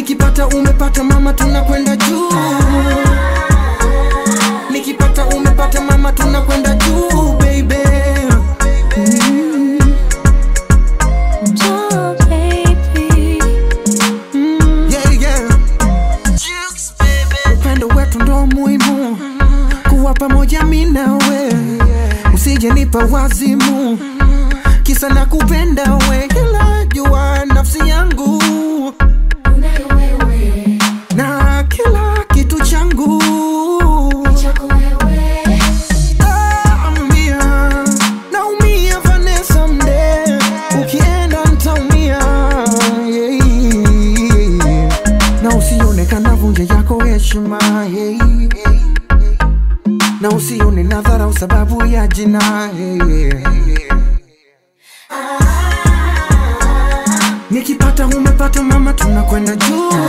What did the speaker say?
nikipata umepata mama tunakwenda juu nikipata umepata mama tunakwenda juu baby mm. Oh, baby. Mm, yeah, yeah. upendo wetu ndo muhimu kuwa pamoja mi nawe usije nipa wazimu kisa na kupenda we ila jua nafsi yangu Unayo wewe, na kila kitu changu chako wewe. Ah, ambia, naumia Vanessa mde ukienda ntaumia yeah. na usionekana vunje yako heshima yeah. na usione nadharau sababu ya jina yeah. nikipata umepata mama tunakwenda juu